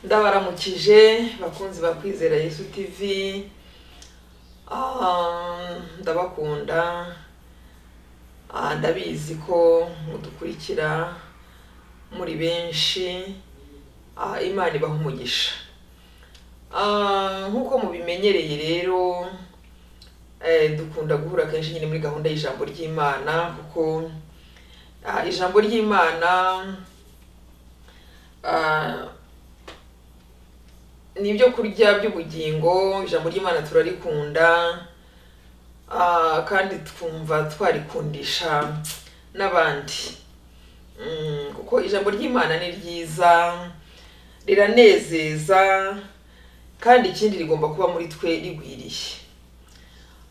ndabaramukije bakunzi ba kwizera yesu tv Ah, ndabakunda Ah, ndabizi ko mudukurikira muri benshi Ah, imana ibaha umugisha Ah, nk'uko mubimenyereye rero eh, dukunda guhura kenshi nyine muri gahunda y'ijambo ry'imana kuko ah, ijambo ry'imana ah, ni ibyo kurya by'ubugingo ijambo ry'imana turarikunda ah, kandi twumva twarikundisha n'abandi Mm, kuko ijambo ry'imana ni ryiza riranezeza kandi ikindi rigomba kuba muri twe rigwiriye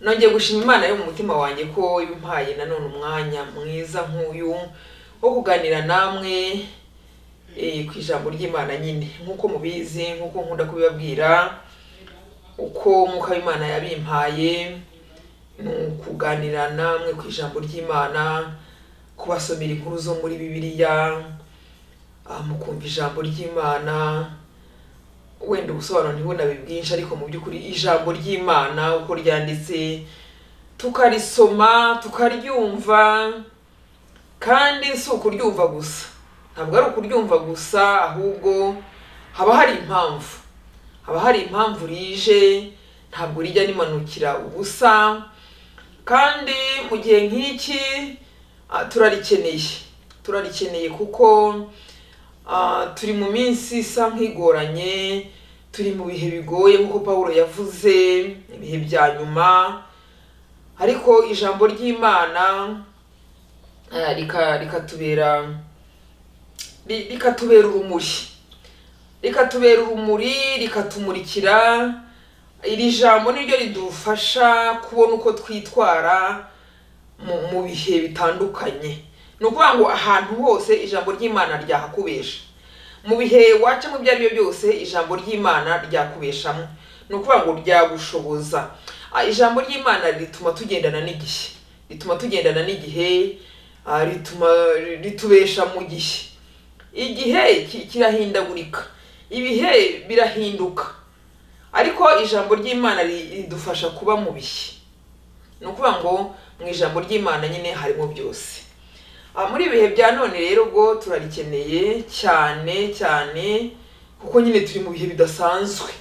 nongeye gushima imana yo mu mutima wanjye ko ibimpaye nanone umwanya mwiza nk'uyu wo kuganira namwe eh, ku ijambo ry'imana nyine nk'uko mubizi nk'uko nkunda kubibabwira uko umwuka w'imana yabimpaye ni ukuganira namwe ku ijambo ry'imana kubasomera inkuru zo muri bibiliya ah, mukumva ijambo ry'imana wenda ubusobanuro ntibunabe bwinshi ariko mu by'ukuri ijambo ry'imana uko ryanditse tukarisoma tukaryumva kandi si ukuryumva gusa ntabwo ari ukuryumva gusa ahubwo haba hari impamvu haba hari impamvu rije ntabwo rijya rimanukira ubusa kandi mu gihe nk'iki ah, turarikeneye turarikeneye kuko Ah, turi mu minsi isa nk'igoranye turi mu bihe bigoye nk'uko paul yavuze ibihe bya nyuma ariko ijambo ry'imana ah, rika- rikatubera ri- rikatubera urumuri rikatubera urumuri rikatumurikira iri jambo niryo ridufasha kubona uko twitwara mu mu bihe bitandukanye ni ukuvuga ngo ahantu hose ijambo ry'imana ryahakubesha mu bihe wacamo ibyo ari byo byose ijambo ry'imana ryakubeshamo ni ukuvuga ngo ryagushoboza Ah, ijambo ry'imana rituma tugendana n'igihe rituma tugendana n'igihe ah, rituma ritubesha mu gihe igihe ki- kirahindagurika ibihe birahinduka ariko ijambo ry'imana ri- ridufasha kuba mu bihe ni ukuvuga ngo mu ijambo ry'imana nyine harimo byose Ah, muri ibihe bya none rero ubwo turarikeneye cyane cyane kuko nyine turi mu bihe bidasanzwe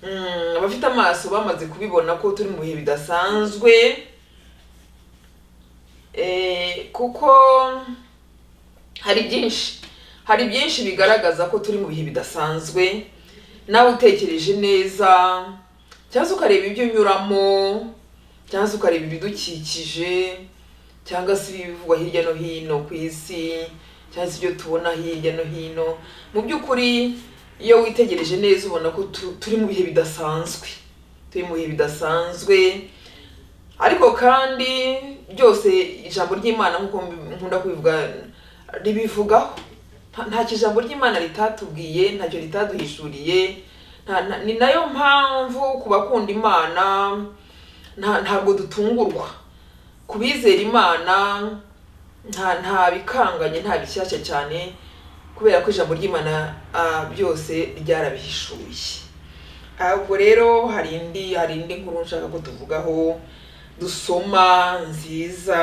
Mm, abafite amaso bamaze kubibona ko turi mu bihe bidasanzwe Eh, kuko hari byinshi hari byinshi bigaragaza ko turi mu bihe bidasanzwe nawe utekereje neza cyangwa se ukareba ibyo unyuramo cyangwa se ukareba ibidukikije cyangwa se ibivugwa hirya no hino ku isi cyangwa se ibyo tubona hirya no hino mu by'ukuri iyo witegereje neza ubona ko tu- turi mu bihe bidasanzwe turi mu bihe bidasanzwe ariko kandi byose ijambo ry'imana nk'uko mbi- nkunda kubivuga ribivugaho nta ntacyo ijambo ry'imana ritatubwiye ntacyo ritaduhishuriye nta- nta- ni nayo mpamvu ku bakunda imana nta- ntabwo dutungurwa ku bizera imana nta nta bikanganye nta bishyashya cyane kubera ko ijambo ry'imana ah, byose ryarabihishuye Ah, ubwo rero hari indi hari indi nkuru nshaka ko tuvugaho dusoma nziza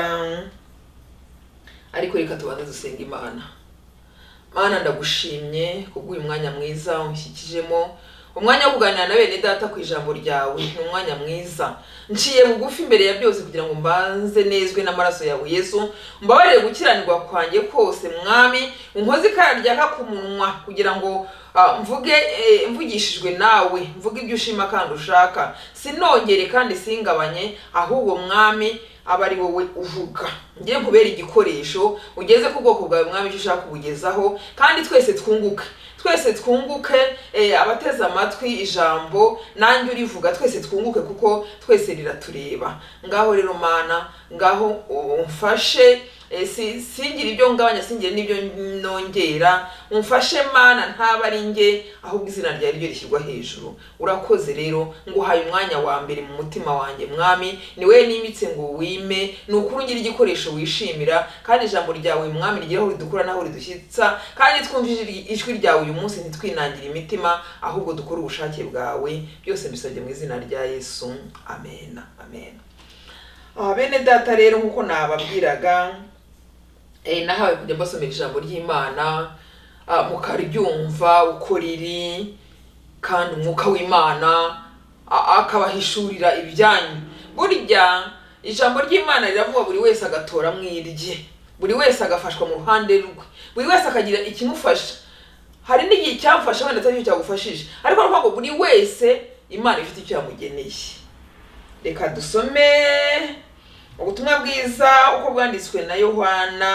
ariko reka tubanze dusenga imana mana ndagushimye kubw'uyu mwanya mwiza unshyikijemo umwanya wo kuganira na bene data ku ijambo ryawe ni umwanya mwiza nciye bugufi imbere ya byose kugira ngo mbanze nezwe n'amaraso yawe yesu mbabarire gukiranirwa kwanjye kose mwami unkoze ikara ryaka ku munwa kugira ngo ah, mvuge eh, mvugishijwe nawe mvuge ibyo ushima kandi ushaka sinongere kandi singabanye ahubwo mwami aba ari wowe uvuga ngiye kubera igikoresho ugeze ku bwoko bwawe mwami icyo ushaka kubugezaho kandi twese twunguke twese twunguke eh, abateze amatwi ijambo nanjye urivuga twese twunguke kuko twese riratureba ngaho rero mana ngaho umfashe Eh, si- singire ibyo ngabanya singire n'ibyo nongera umfashe mana ntaba ari nge ahubwo izina ryawe ryo rishyirwa hejuru urakoze rero nguhaye umwanya wa mbere mu mutima wanjye mwami ni wowe nimitse ngo wime ni ukuri ugira igikoresho wishimira kandi ijambo ryawe mwami rigera aho ridukura n'aho ridushyitsa kandi twumvise ijwi- ijwi ryawe uyu munsi ntitwinangire imitima ahubwo dukore ubushake bwawe byose mbisabye mu izina rya yesu amen amen Ah, bene data rero nk'uko nababwiraga eh, nahawe kujya mbasomera ijambo ry'imana ah, mukaryumva uko riri kandi umwuka w'imana a- akabahishurira ibyanyu burya ijambo ry'imana riravuga buri wese agatora mu irye buri wese agafashwa mu ruhande rwe buri wese akagira ikimufasha hari n'igihe cyamfasha wenda atari cyo cyagufashije ariko ni ukuvuga ngo buri wese imana ifite icyo yamugeneye reka dusome ubutumwa bwiza uko bwanditswe na yohana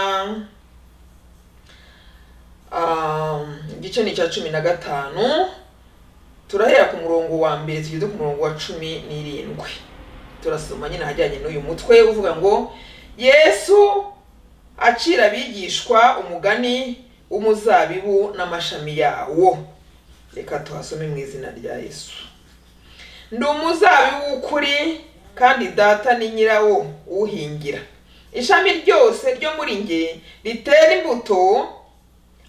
Um, igice ni icya cumi na gatanu turahera ku murongo wa mbere tugeze ku murongo wa cumi n'irindwi turasoma nyine ahajyanye n'uyu mutwe uvuga ngo yesu acira abigishwa umugani w'umuzabibu n'amashami yawo reka tuhasome mu izina rya yesu ndi umuzabibu w'ukuri kandi data ni nyirawo uhingira ishami ryose ryo muri nge ritera imbuto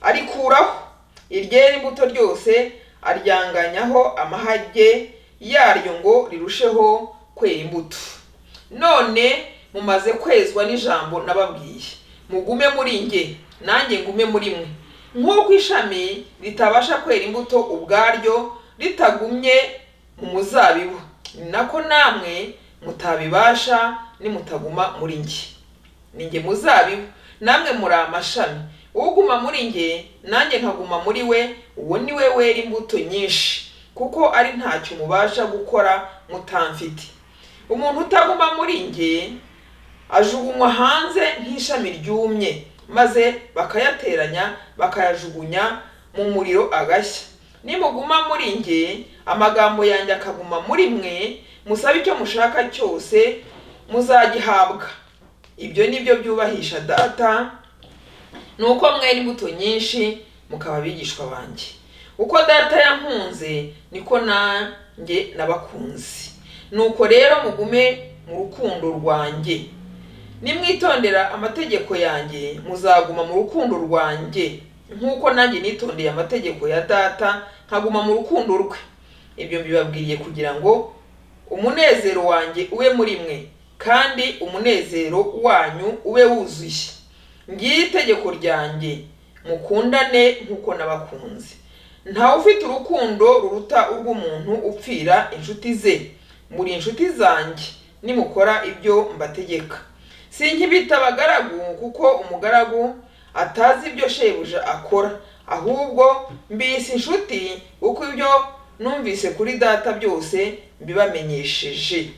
arikuraho iryera imbuto ryose aryanganyaho amahage yaryo ngo rirusheho kwera imbuto none mumaze kwezwa n'ijambo nababwiye mugume muri nge nanjye ngume muri mwe nk'uko ishami ritabasha kwera imbuto ubwaryo ritagumye mu muzabibu ni nako namwe mutabibasha nimutaguma muri nge ni nge muzabibu namwe muri amashami uguma muri nge nanjye nkaguma muri we uwo ni we wera imbuto nyinshi kuko ari ntacyo mubasha gukora mutamfite umuntu utaguma muri nge ajugunywa hanze nk'ishami ryumye maze bakayateranya bakayajugunya mu muriro agashya nimuguma muri nge amagambo yanjye akaguma muri mwe musabe icyo mushaka cyose muzagihabwa ibyo ni byo byubahisha data ni uko mwera imbuto nyinshi mukaba abigishwa banjye uko data yankunze niko nanjye nabakunze nuko rero mugume mu rukundo rwanjye nimwitondera amategeko yanjye muzaguma mu rukundo rwanjye nk'uko nanjye nitondeye amategeko ya data nkaguma mu rukundo rwe ibyo mbibabwiriye kugira ngo umunezero wanjye ube muri mwe kandi umunezero wanyu ube wuzuye ngiye itegeko ryanjye mukundane nk'uko nabakunze ntawe ufite urukundo ruruta urw'umuntu upfira inshuti ze muri inshuti zanjye nimukora ibyo mbategeka sinkibita abagaragu kuko umugaragu atazi ibyo shebuja akora ahubwo mbise inshuti kuko ibyo numvise kuri data byose mbibamenyesheje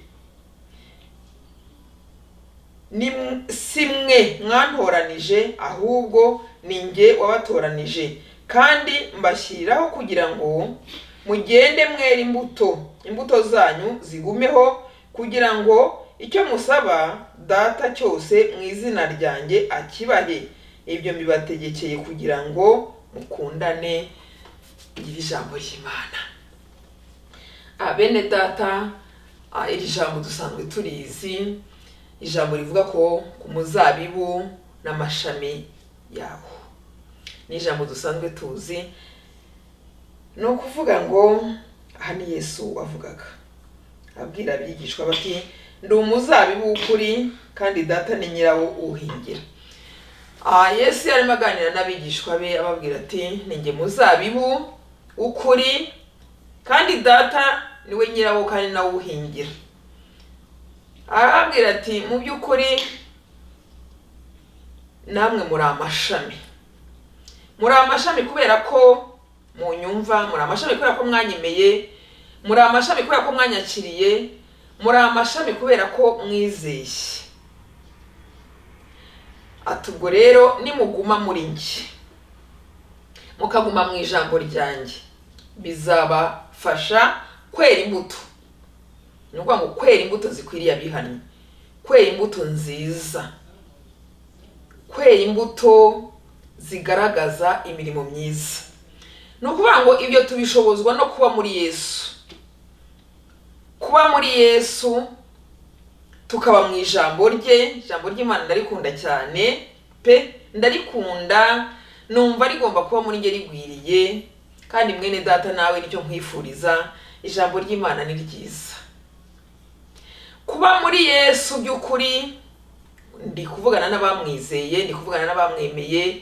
ni m- si mwe mwantoranije ahubwo ni nge wabatoranije kandi mbashyiriraho kugira ngo mugende mwera imbuto imbuto zanyu zigumeho kugira ngo icyo musaba data cyose mu izina ryanjye akibahe ibyo mbibategekeye kugira ngo mukundane iri jambo ry'imana Ah, bene data ah, iri jambo dusanzwe turizi ijambo rivuga ko ku muzabibu n'amashami yawo ni ijambo dusanzwe tuzi ni ukuvuga ngo aha ni yesu wavugaga abwira abigishwa bati ndi umuzabibu w'ukuri kandi data ni nyirawo uwuhingira Ah, yesu yarimo aganira n'abigishwa be ababwira ati ni nge muzabibu w'ukuri kandi data niwe nyirawo kandi nawe uwuhingira arababwira ati mu by'ukuri namwe muri amashami muri amashami kubera ko munyumva muri amashami kubera ko mwanyemeye muri amashami kubera ko mwanyakiriye muri amashami kubera ko mwizeye ati ubwo rero nimuguma muri njye mukaguma mu ijambo ryanjye bizabafasha kwera imbuto ni ukuvuga ngo kwera imbuto zikwiriye abihannye kwera imbuto nziza kwera imbuto zigaragaza imirimo myiza ni ukuvuga ngo ibyo tubishobozwa no kuba muri yesu kuba muri yesu tukaba mu ijambo rye ijambo ry'imana ndarikunda cyane pe ndarikunda numva rigomba kuba muri njye rigwiriye kandi mwene data nawe nicyo nkwifuriza ijambo ry'imana ni ryiza kuba muri yesu by'ukuri ndi kuvugana n'abamwizeye ndi kuvugana n'abamwemeye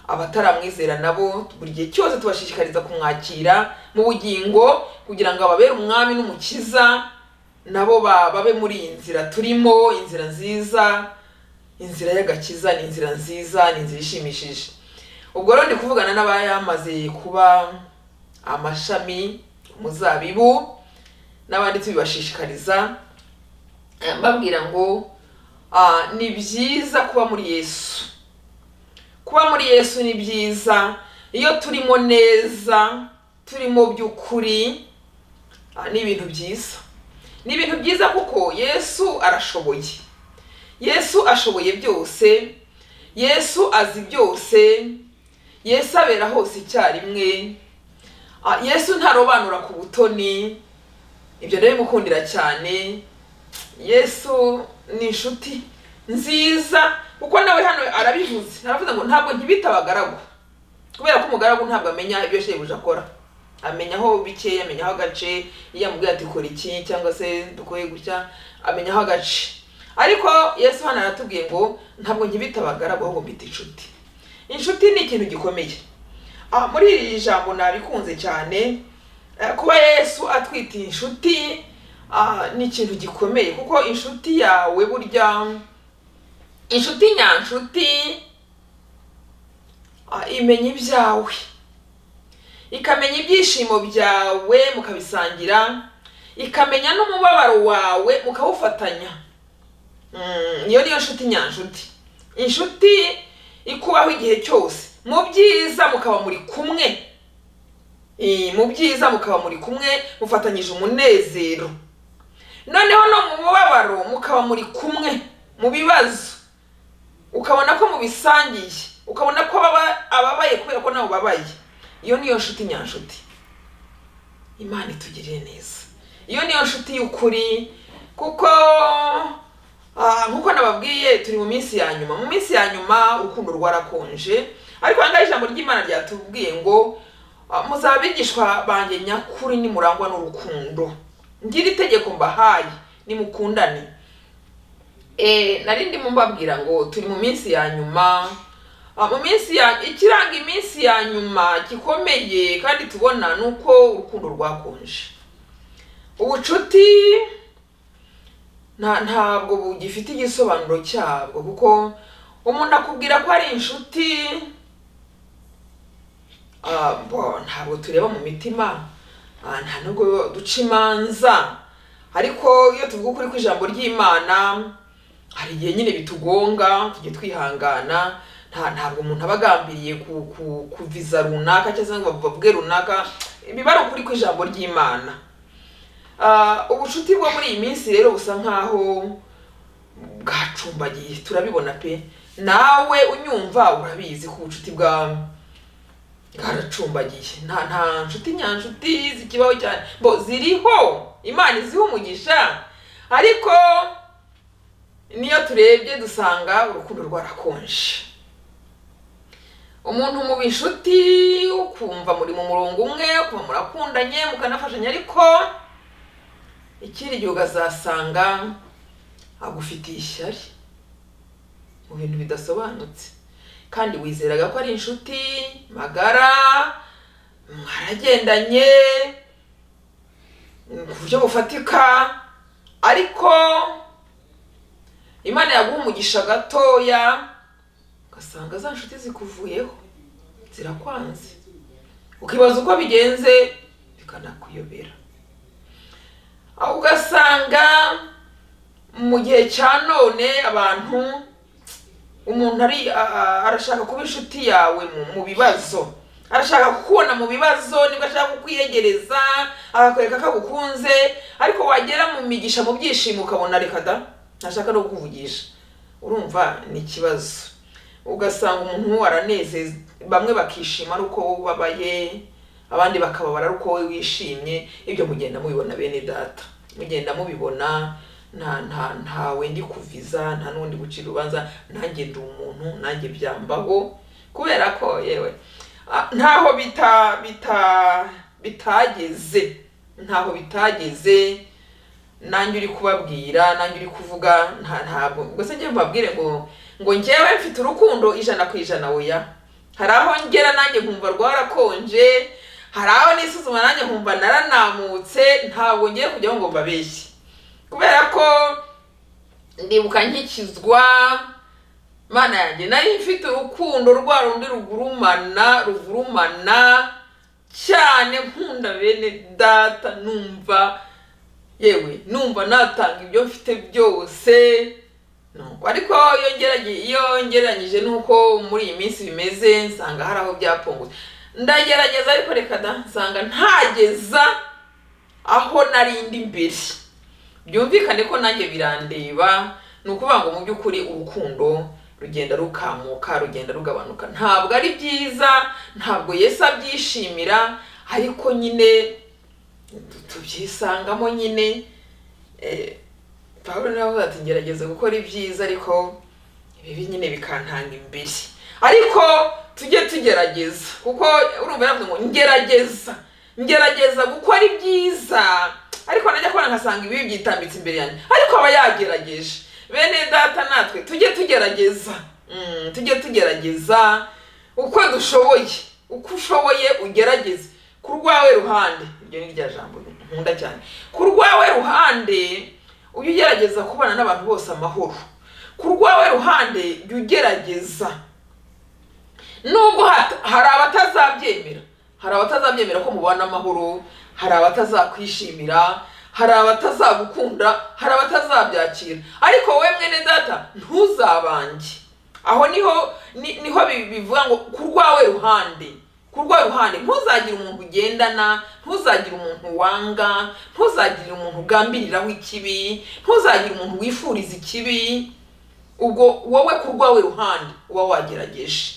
abataramwizera nabo buri gihe cyose tubashishikariza kumwakira mu bugingo kugira ngo ababere umwami n'umukiza nabo ba- babe muri iyi nzira turimo inzira nziza inzira y'agakiza ni inzira nziza ni inzira ishimishije ubwo rero ndi kuvugana n'abayamaze kuba amashami umuzabibu n'abandi tubibashishikariza eh, mbabwira ngo ah, ni byiza kuba muri yesu kuba muri yesu ni byiza iyo turimo neza turimo by'ukuri ah, ni ibintu byiza ni ibintu byiza kuko yesu arashoboye yesu ashoboye byose yesu azi byose yesu abera hose icyarimwe Ah, yesu ntarobanura ku butoni ibyo ndabimukundira cyane yesu ni inshuti nziza kuko nawe hano arabivuze aravuze ngo ntabwo nkibita abagaragu kubera ko umugaragu ntabwo amenya ibyo shebuja akora amenya aho bikeya amenya aho agace iyo amubwiye ati kora iki cyangwa se dukoye gutya amenya aho agace ariko yesu hano aratubwiye ngo ntabwo nkibita abagaragu ahubwo mbita inshuti inshuti ni ikintu gikomeye Ah, muri iri jambo nabikunze cyane Eh, kuba yesu atwita inshuti ah, ni ikintu gikomeye kuko inshuti yawe burya inshuti nyanshuti ah, imenya ibyawe ikamenya ibyishimo byawe mukabisangira ikamenya n'umubabaro wawe mukawufatanya Mm, iyo niyo nshuti nyanshuti inshuti ikubaho igihe cyose mu byiza mukaba muri kumwe Eh, mu byiza mukaba muri kumwe mufatanyije umunezero noneho no mu mubabaro mukaba muri kumwe mu bibazo ukabona ko mubisangiye ukabona ko ababa- ababaye kubera ko nawe ubabaye iyo niyo nshuti nyanshuti imana itugirire neza iyo niyo nshuti y'ukuri kuko ah, nk'uko nababwiye turi mu minsi ya nyuma mu minsi ya nyuma urukundo rwarakonje ariko ahangaha ijambo ry'imana ryatubwiye ngo ah, muzaba abigishwa banjye nyakuri nimurangwa n'urukundo ngira itegeko mbahaye nimukundane Eh, nari ndimo mbabwira ngo turi mu minsi ya nyuma Ah, mu minsi ya ikiranga iminsi ya nyuma gikomeye kandi tubona ni uko urukundo rwakonje ubucuti nta ntabwo bugifite igisobanuro cyabwo kuko umuntu akubwira ko ari inshuti ah, bo, ntabwo tureba mu mitima ah, nta nubwo duca imanza ariko iyo tuvuga ukuri ku ijambo ry'imana hari igihe nyine bitugonga tujye twihangana nta ntabwo umuntu aba agambiriye ku, ku, kuviza runaka cyangwa se ngo bavuge runaka biba ari ukuri kw'ijambo ry'imana Ah, ubucuti bwo muri iyi minsi rero busa nkaho bwacumbagiye turabibona pe nawe unyumva urabizi ko ubucuti bwa bwaracumbagiye nta nta nshuti nyanshuti zikibaho cyane bo ziriho imana iziho umugisha ariko niyo turebye dusanga urukundo rwarakonje umuntu muba inshuti ukumva muri mu murongo umwe ukumva murakundanye mukanafashanya ariko ikindi gihe ukazasanga agufitiye ishyari mu bintu bidasobanutse kandi wizeraga ko ari inshuti magara mwaragendanye mm, ku buryo bufatika ariko imana yaguha umugisha gatoya ugasanga za nshuti zikuvuyeho zirakwanze ukibaza uko bigenze bikanakuyobera aho ugasanga mu gihe cya none abantu umuntu ari a- arashaka kuba inshuti yawe mu, mu bibazo arashaka kukubona mu bibazo nibwo ashaka kukwiyegereza akakwereka ko agukunze ariko wagera mu migisha mu byishimo ukabona reka da ntashaka no kukuvugisha urumva ni ikibazo ugasanga umuntu aranezeza bamwe bakishima ari uko wowe ubabaye abandi bakababara ari uko wowe wishimye ibyo mugenda mubibona bene data mugenda mubibona nta nta ntawe ndi kuviza nta n'undi gucira urubanza nanjye ndi umuntu nanjye byambaho kubera ko yewe ah, ntaho bita bita bitageze ntaho bitageze nanjye uri kubabwira nanjye uri kuvuga nta ntabwo gusa njye mubabwire ngo ngo njyewe mfite urukundo ijana ku ijana oya hari aho ngera nanjye nkumva rwarakonje hari aho nisuzuma nanjye nkumva naranamutse ntabwo ngiye kujyaho ngo mbabeshye kubera ko ndibuka nkikizwa mana yanjye nari mfite urukundo rwa rundi rugurumana ruvurumana cyane nkunda bene data numva yewe numva natanga ibyo mfite byose No. ariko iyo ngerage- iyo ngereranyije n'uko muri iyi minsi bimeze nsanga hari aho byapfungutse ndagerageza ariko reka da nsanga ntageza aho narindi imbere byumvikane ko nanjye birandeba ni ukuvuga ngo mu by'ukuri urukundo rugenda rukamuka rugenda rugabanuka ntabwo ari byiza ntabwo yesu abyishimira ariko nyine tubyisangamo nyine eh, pawulo nawe avuga ati ngerageza gukora ibyiza ariko ibibi nyine bikantanga imbere ariko tujye tugerageza kuko urumva yavuze ngo ngerageza ngerageza gukora ibyiza ariko najya kubona nkasanga ibibi byitambitse imbere yanjye ariko aba yagerageje bene data natwe tujye tugerageza Mm, tujye tugerageza uko dushoboye uko ushoboye ugerageze ku rwawe ruhande iryo ni rya jambo nkunda cyane ku rwawe ruhande ujye ugerageza kubana n'abantu bose amahoro ku rwawe ruhande jya ugerageza nubwo hat- hari abatazabyemera hari abatazabyemera ko mubana amahoro hari abatazakwishimira hari abatazagukunda hari abatazabyakira ariko wowe mwene data ntuzabange aho niho ni- niho bi- bivuga ngo ku rwawe ruhande ku rwawe ruhande ntuzagire umuntu ugendana ntuzagire umuntu wanga ntuzagire umuntu ugambiriraho ikibi ntuzagire umuntu wifuriza ikibi ubwo wowe ku rwawe ruhande uba wagerageje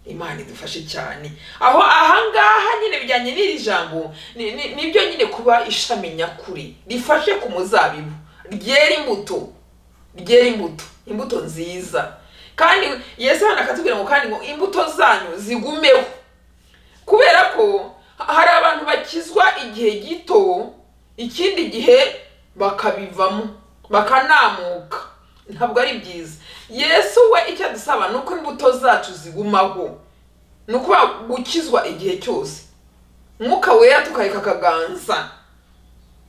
imana idufashe cyane aho ahangaha nyine bijyanye n'iri jambo ni- ni- nibyo nyine kuba ishami nyakuri rifashe ku muzabibu ryera imbuto ryera imbuto imbuto nziza kandi yesu hano akatubwira ngo kandi ngo imbuto zanyu zigumeho kubera ko ha- hari abantu bakizwa igihe gito ikindi gihe bakabivamo bakanamuka ntabwo ari byiza yesu we icyo adusaba ni uko imbuto zacu zigumaho ni ukuba gukizwa igihe cyose mwuka wera tukareka akaganza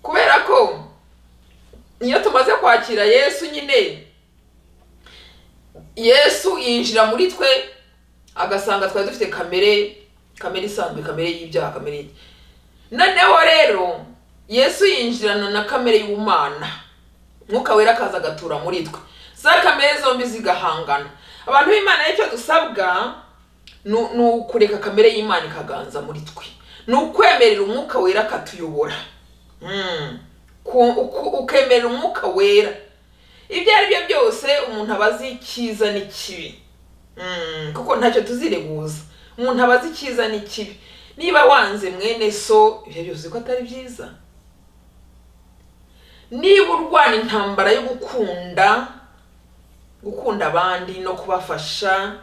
kubera ko iyo tumaze kwakira yesu nyine yesu yinjira muri twe agasanga twari dufite kamere kamere isanzwe kamere y'ibyaha kamere y'iki. noneho rero yesu yinjirana na kamere y'ubumana mwuka wera akaza agatura muri twe za kamere zombi zigahangana abantu b'imana y'icyo dusabwa ni ni ukureka kamere y'imana ikaganza muri twe ni ukwemerera umwuka wera akatuyobora Mm. Ku- uku- ukemerera umwuka wera ibyo ari byo byose umuntu aba azi icyiza n'ikibi Mm, kuko ntacyo tuzireguza umuntu aba azi icyiza n'ikibi niba wanze mwene so ibyo byose ko atari byiza niba urwana intambara yo gukunda gukunda abandi no kubafasha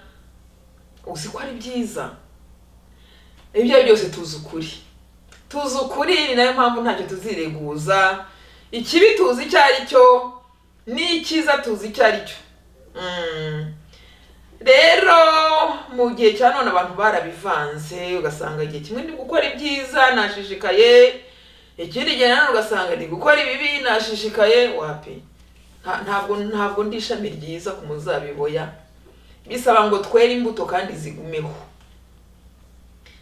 uzi ko ari byiza ibyo ari byo byose tuzi ukuri tuzi ukuri ni nayo mpamvu ntacyo tuzireguza ikibi tuzi icyo ari cyo n'icyiza tuzi icyo ari cyo Mm. rero mu gihe cya none abantu barabivanze ugasanga igihe kimwe ndi gukora ibyiza nashishikaye ikindi gihe nanone ugasanga ndi gukora ibibi nashishikaye wapi Nta- ntabwo ntabwo ndi ishami ryiza ku muzabiboya bisaba ngo twere imbuto kandi zigumeho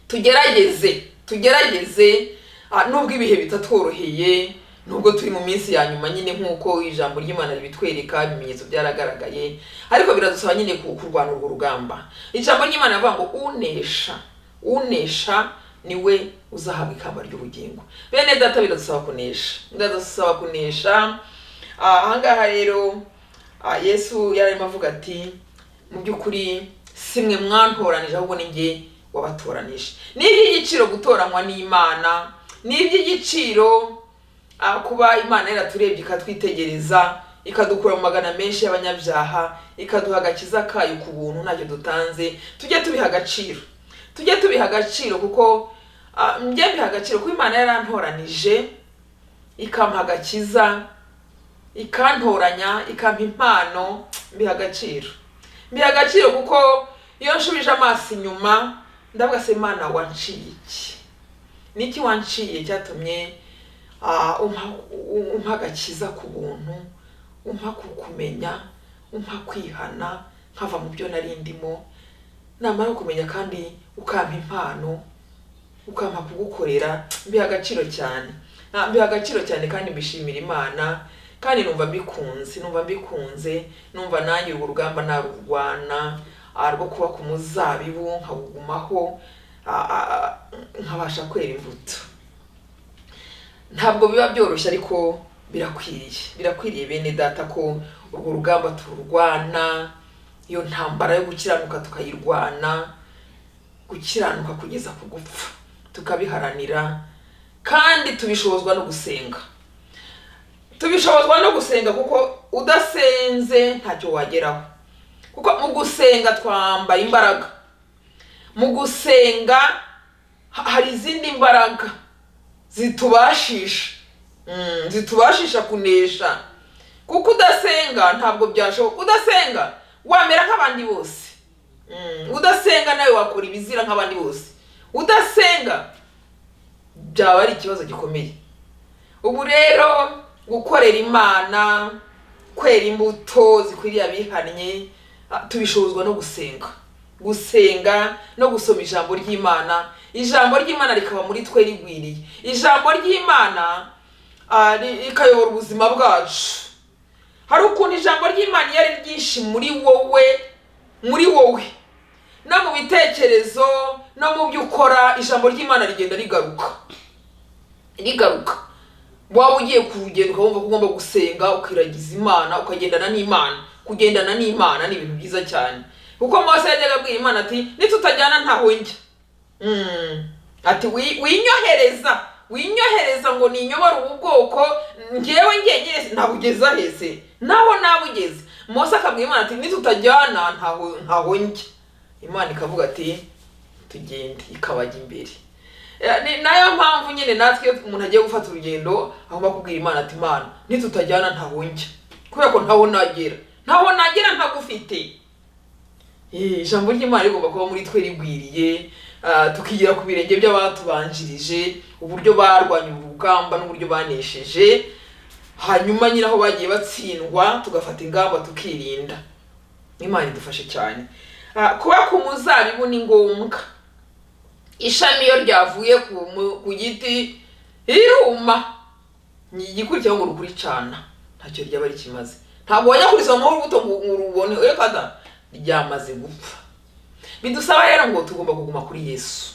tugerageze tugerageze ah, nubwo ibihe bitatworoheye nubwo turi mu minsi ya nyuma nyine nk'uko ijambo ry'imana ribitwereka ibimenyetso byaragaragaye ariko biradusaba nyine ku- kurwana urwo rugamba ijambo ry'imana rivuga ngo unesha unesha ni we uzahabwa ikamba ry'ubugingo bene data biradusaba kunesha biradusaba kunesha Ah, ahangaha rero ah, yesu yararimo avuga ati mu by'ukuri si mwe mwantoranije ahubwo ni njye wabatoranije ni iby'igiciro gutoranywa n'imana ni iby'igiciro ah, kuba imana yaraturebye ikatwitegereza ikadukura mu magana menshi y'abanyabyaha ikaduha agakiza kayo ku buntu ntacyo dutanze tujye tubiha agaciro tujye tubiha agaciro kuko ah, njye mbiha agaciro kuko imana yarantoranije ikampa agakiza ikantoranya ikampa impano mbiha agaciro mbiha agaciro kuko iyo nsubije amaso inyuma ndavuga se imana wanciye iki niki wanciye cyatumye ah, umpa umpa agakiza ku buntu umpa kukumenya umpa kwihana nkava mu byo nari ndimo namara kumenya kandi ukampa impano ukampa kugukorera mbiha agaciro cyane Ah, mbiha agaciro cyane kandi mbishimira imana kandi numva mbikunze numva mbikunze numva nanjye urwo rugamba narurwana ah, rwo kuba ku muzabibu nkagugumaho ah, ah, nkabasha kwera imbuto ntabwo biba byoroshye ariko birakwiriye birakwiriye bene data ko urwo rugamba tururwana iyo ntambara yo gukiranuka tukayirwana gukiranuka kugeza ku gupfa tukabiharanira kandi tubishobozwa no gusenga tubishobozwa no gusenga kuko udasenze ntacyo wageraho kuko mu gusenga twambara imbaraga mu gusenga ha- hari izindi mbaraga zitubashisha Mm, zitubashisha kunesha kuko udasenga ntabwo byashoboka udasenga wamera nk'abandi bose Mm, udasenga nawe wakora ibizira nk'abandi bose udasenga byaba ari ikibazo gikomeye ubu rero gukorera imana kwera imbuto zikwiriye abihannye ah, tubishobozwa no gusenga gusenga no gusoma ijambo ry'imana ijambo ry'imana rikaba muri twe rigwiriye ijambo ry'imana ah, ri- rikayobora ubuzima bwacu hari ukuntu ijambo ry'imana iyo ari ryinshi muri wowe muri wowe no mu bitekerezo no mu byo ukora ijambo ry'imana rigenda rigaruka rigaruka waba ugiye ku rugendo ukabumva ko ugomba gusenga ukiragiza imana ukagendana n'imana kugendana n'imana ni ibintu byiza cyane kuko mose yajyaga abwira imana ati nitutajyana ntaho njya Mm. ati "Wi- winyohereza winyohereza ngo ninyobore ubu bwoko njyewe njyenyine nabugeza hese naho nabugeze mose akabwira imana ati nitutajyana ntaho ntaho njya imana ikavuga ati tugende ikabajya imbere Eh, ni nayo mpamvu nyine natwe iyo umuntu agiye gufata urugendo agomba kubwira imana ati imana nitutajyana ntaho njya kubera ko ntaho nagera ntaho nagera ntagufite Eh, ijambo ry'imana rigomba kuba muri twe rigwiriye ah, tukigira ku birenge by'abatubanjirije uburyo barwanya ubu rugamba n'uburyo banesheje hanyuma nyine aho bagiye batsindwa tugafata ingamba tukirinda imana idufashe cyane Ah, kuba ku muzabibu ni ngombwa ishami iyo ryavuye ku mu- ku giti riruma ni igikurikiraho ngo rukuricana ntacyo ryaba rikimaze ntabwo wajya kurisoma urubuto ngo ngo urubone oya kada ryamaze gupfa bidusaba rero ngo tugomba kuguma kuri yesu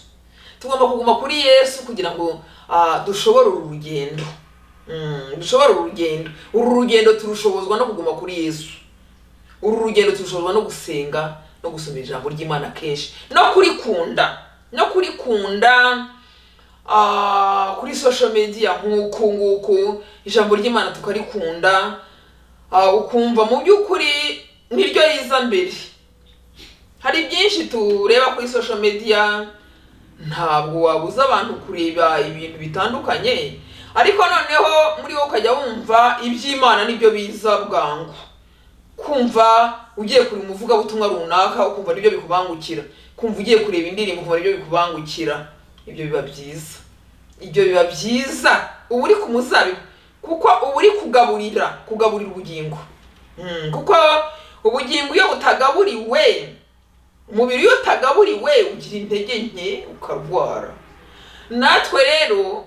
tugomba kuguma kuri yesu kugira ngo ah, dushobore uru rugendo Mm, dushobore uru rugendo uru rugendo turushobozwa no kuguma kuri yesu uru rugendo turushobozwa no gusenga no gusoma ijambo ry'imana kenshi no kurikunda no kurikunda ah, kuri social media nk'uku nguku ijambo ry'imana tukarikunda ah, ukumva mu by'ukuri niryo riza mbere hari byinshi tureba kuri social media ntabwo wabuza abantu kureba ibintu bitandukanye ariko noneho muri wowe ukajya wumva iby'imana nibyo biza bwangu kumva ugiye kuri umuvugabutumwa runaka ukumva nibyo bikubangukira kumva ugiye kureba indirimbo ukumva nibyo bikubangukira ibyo biba byiza ibyo biba byiza uba uri ku muzabibu kuko uba uri kugaburira kugaburira ubugingo Mm, kuko ubugingo iyo butagaburiwe umubiri iyo utagaburiwe ugira intege nke ukarwara natwe rero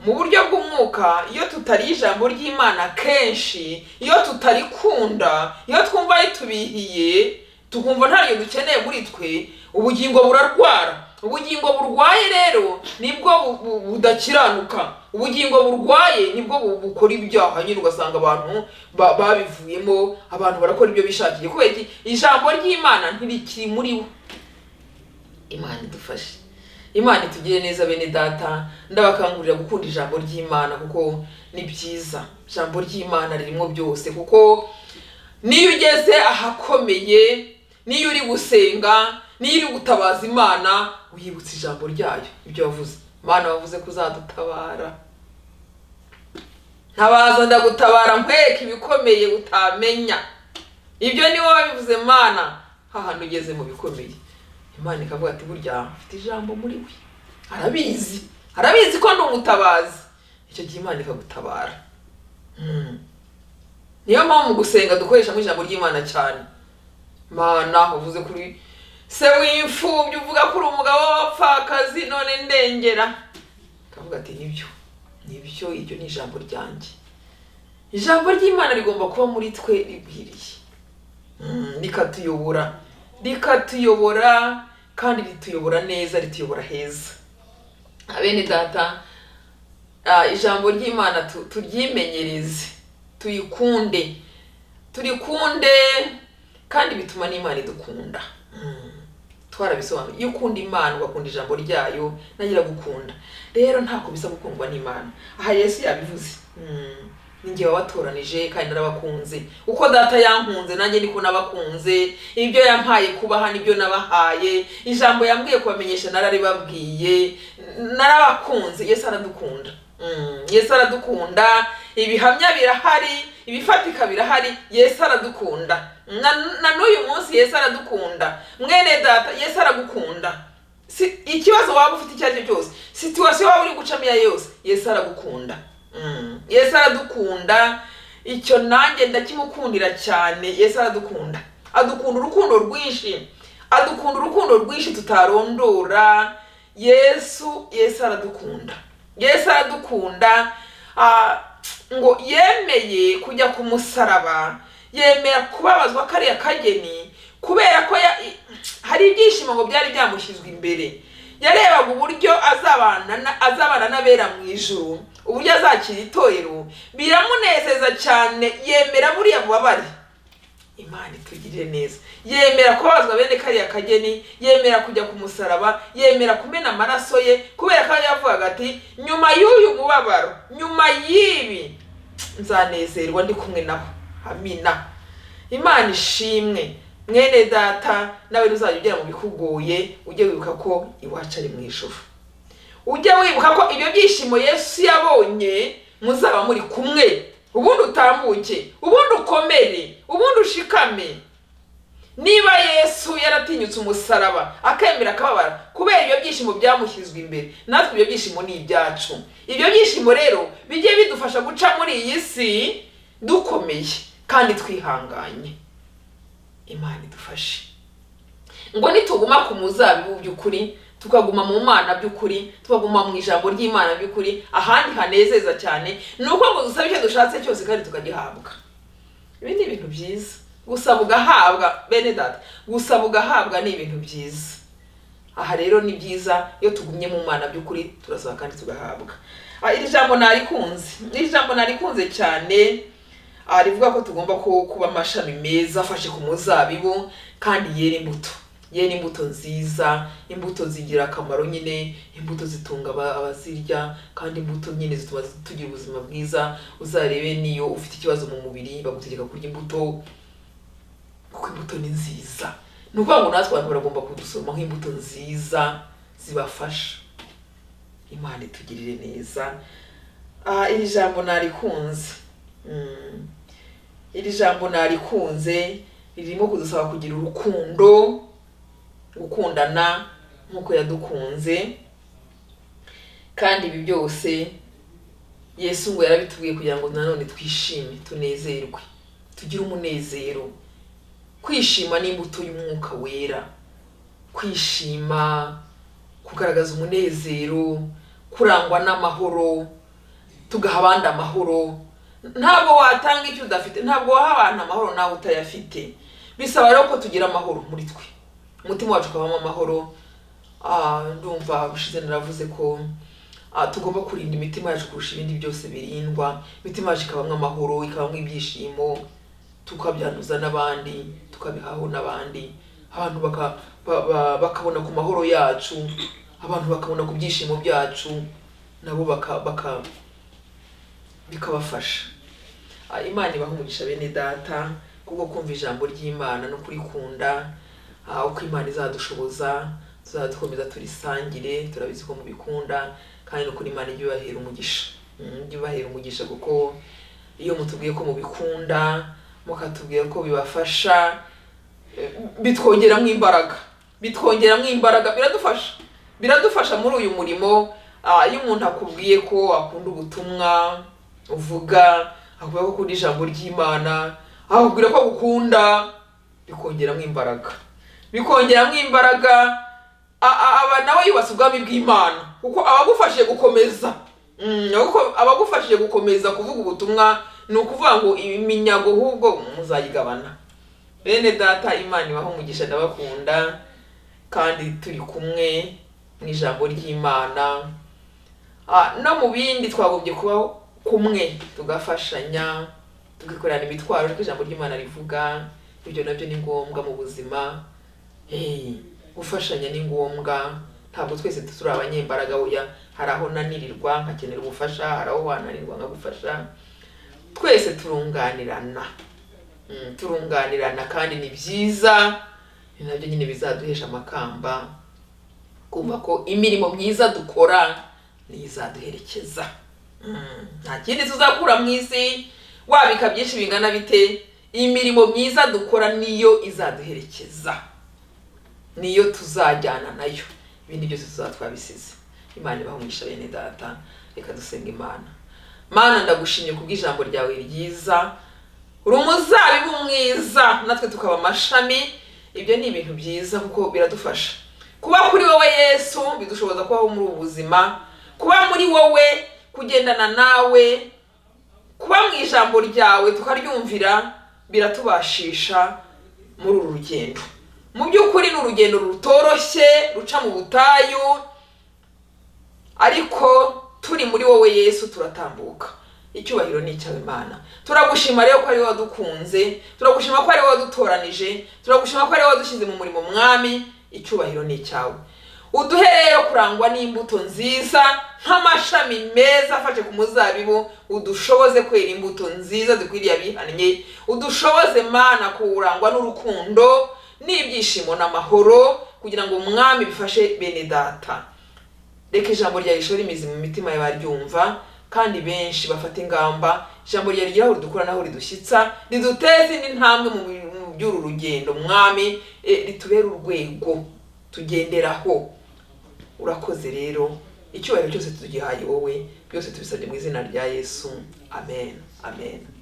mu buryo bw'umwuka iyo tutariye ijambo ry'imana kenshi iyo tutarikunda iyo twumva ritubihiye tukumva ntaryo dukeneye muri twe ubugingo burarwara ubugingo burwaye rero nibwo bu- bu- budakiranuka ubugingo burwaye nibwo bu- bukora ibyaha nyine ugasanga abantu ba- babivuyemo abantu barakora ibyo bishakiye kubera iki ijambo ry'imana ntirikiri muri bo imana idufashe imana itugire neza bene data ndabakangurira gukunda ijambo ry'imana kuko ni byiza ijambo ry'imana ririmo byose kuko niyo ugeze ahakomeye niyo uri gusenga niyo uri gutabaza imana wiyibutsa ijambo ryayo ibyo wavuze imana wavuze ko uzadutabara ntabaza ndagutabara nkwereka ibikomeye utamenya ibyo ni wowe wabivuze mana hahantu ugeze mu bikomeye imana ikavuga ati burya mfite ijambo muri we arabizi arabizi ko ndi umutabazi icyo gihe imana ikagutabara Mm. niyo mpamvu mu gusenga dukoreshamo ijambo ry'imana cyane mana uvuze kuri se w'imfubyi uvuga ko uri umugabo w'abapfakazi none ndengera akavuga ati nibyo nibyo iryo ni ijambo ryanjye ijambo ry'imana rigomba kuba muri twe rigwiriye Mm, rikatuyobora rikatuyobora kandi rituyobora neza rituyobora heza abene data ah, ijambo ry'imana tu- turyimenyereze tuyikunde turikunde kandi bituma n'imana idukunda Mm, twarabisobanuye iyo ukunda imana ugakunda ijambo ryayo nayo iragukunda rero ntako bisa gukundwa n'imana aha yesu yabivuze Mm, ni njye wabatoranije kandi narabakunze uko data yankunze nanjye niko nabakunze ibyo yampaye kubaha nibyo nabahaye ijambo yambwiye kubamenyesha nararibabwiye narabakunze yesu aradukunda Mm, yesu aradukunda ibihamya birahari ibifatika birahari yesu aradukunda na, na n'uyu munsi yesu aradukunda mwene data yesu aragukunda si, ikibazo waba ufite icyo ari cyo cyose situwasiyo waba uri gucamo iyo ari yo yose yesu aragukunda Mm. yesu aradukunda icyo nanjye ndakimukundira cyane yesu aradukunda adukunda urukundo rwinshi adukunda urukundo rwinshi tutarondora yesu yesu aradukunda yesu aradukunda ah, ngo yemeye kujya ku musaraba yemera kubabazwa kariya kageni kubera ko ya- i- hari ibyishimo ngo byari byamushyizwe imbere yarebaga uburyo azabana na- azabana n'abera mu ijuru uburyo azakira itorero biramunezeza cyane yemera buriya bubabare imana itugirire neza yemera kubabazwa bene kariya kageni yemera kujya ku musaraba yemera kumena amaraso ye kubera ko yavugaga ati nyuma y'uyu mubabaro nyuma y'ibi nzanezerwa ndi kumwe nabo amina imana ishimwe mwene data nawe ntuzajya ugera mu bikugoye ujye wibuka ko iwacu ari mu ijuru ujye wibuka ko ibyo byishimo yesu yabonye muzaba muri kumwe ubundi utambuke ubundi ukomere ubundi ushikame niba yesu yaratinyutse umusaraba akemera akababara kubera ibyo byishimo byamushyizwe imbere natwe ibyo byishimo ni ibyacu ibyo byishimo rero bijye bidufasha guca muri iyi si dukomeye kandi twihanganye imana idufashe ngo nituguma ku muzabibu by'ukuri tukaguma mu mana by'ukuri tukaguma mu ijambo ry'imana by'ukuri ahandi hanezeza cyane ni uko ngo dusaba icyo dushatse cyose kandi tukagihabwa ibi ni ibintu byiza gusaba ugahabwa bene data gusaba ugahabwa ni ibintu byiza aha rero ni byiza iyo tugumye mu mana by'ukuri turasaba kandi tugahabwa Ah, iri jambo narikunze iri jambo narikunze cyane ah, rivuga ko tugomba ku- kuba amashami meza afashe ku muzabibu kandi yera imbuto yera imbuto nziza imbuto zigira akamaro nyine imbuto zitunga aba- abazirya kandi imbuto nyine zituma tugira ubuzima bwiza uzarebe niyo ufite ikibazo mu mubiri bagutegeka kurya imbuto kuko imbuto ni nziza ni ukuvuga ngo natwe abantu baragomba kudusoromaho imbuto nziza zibafasha imana itugirire neza aha iri jambo narikunze Mm. iri jambo narikunze ririmo kudusaba kugira urukundo gukundana nk'uko yadukunze kandi ibi byose yesu ngo yarabitubwiye kugira ngo nanone twishime tunezerwe tugire umunezero kwishima ni imbuto y'umwuka wera kwishima kugaragaza umunezero kurangwa n'amahoro tugaha abandi amahoro ntabwo watanga icyo udafite ntabwo waha abantu amahoro nawe utayafite bisaba rero ko tugira amahoro muri twe umutima wacu ukabamo amahoro Ah, ndumva ushize naravuze ko ah, tugomba kurinda imitima yacu kurusha ibindi byose birindwa imitima yacu ikabamwo amahoro ikabamwo ibyishimo tukabyanduza n'abandi tukabihaho n'abandi abantu baka, ba, ba, bakabona ku mahoro yacu abantu bakabona ku byishimo byacu nabo baka, baka bikabafasha Ah, imana ibaha umugisha bene data kubwo kumva ijambo ry'imana no kurikunda Ah, uko imana izadushoboza tuzadukomeza turisangire turabizi ko mubikunda kandi nukuri imana ijya ibahera umugisha Mm, ijya ibahera umugisha kuko iyo mutubwiye ko mubikunda mukatubwira ko bibafasha eh, bitwongeramo imbaraga bitwongeramo imbaraga biradufasha biradufasha muri uyu murimo ah, iyo umuntu akubwiye ko akunda ubutumwa uvuga akubwira ko akunda ijambo ry'imana akubwira ko agukunda bikongeramo imbaraga bikongeramo imbaraga a- a- aba nawe yubatse ubwami bw'imana kuko abagufashije gukomeza Mm, kuko abagufashije gukomeza kuvuga ubutumwa ni ukuvuga ngo iminyago ahubwo muzayigabana bene data imana ibaho umugisha ndabakunda kandi turi kumwe mu ijambo ry'imana Ah, no mu bindi twagombye kuba kumwe tugafashanya tukikorana imitwaro ariko ijambo ry'imana rivuga ibyo nabyo ni ngombwa mu buzima Eh, gufashanya ni ngombwa ntabwo twese turi abanyembaraga oya hari aho nanirirwa nkakenera ubufasha hari aho wananirwa nkagufasha twese turunganirana Mm, turunganirana kandi ni byiza ni nabyo nyine bizaduhesha amakamba kumva ko imirimo myiza dukora niyo izaduherekeza Mm, nta kindi tuzakura mu isi wabika byinshi bingana bite imirimo myiza dukora niyo izaduherekeza niyo tuzajyana nayo ibindi byose tuzaba twabisize imana ibahungisha bene data reka dusenga imana mana ndagushimye kubw'ijambo ryawe ryiza uri umuzabibu mwiza natwe tukaba amashami ibyo ni ibintu byiza kuko biradufasha kuba kuri wowe yesu bidushoboza kubaho muri ubu buzima kuba muri wowe kugendana nawe kuba mu ijambo ryawe tukaryumvira biratubashisha muri uru rugendo mu by'ukuri ni urugendo rutoroshye ruca mu butayu ariko turi muri wowe yesu turatambuka icyubahiro ni icyawe imana turagushima rero ko ari wowe wadukunze turagushima ko ari wowe wadutoranije turagushima ko ari wowe wadushyize mu murimo mwami icyubahiro ni icyawe uduhe rero kurangwa n'imbuto nziza nk'amashami meza afashe ku muzabibu udushoboze kwera imbuto nziza dukwiriye abihannye udushoboze mana kurangwa n'urukundo n'ibyishimo n'amahoro kugira ngo umwami bifashe bene data reka ijambo rya rishora imizi mu mitima y'abaryumva kandi benshi bafata ingamba ijambo rya rigera aho ridukura n'aho ridushyitsa riduteze indi ntambwe mu bi- mu by'uru rugendo mwami eh, ritubere urwego tugenderaho urakoze rero icyubahiro cyose tugihaye wowe byose tubisabye mu izina rya yesu amen amen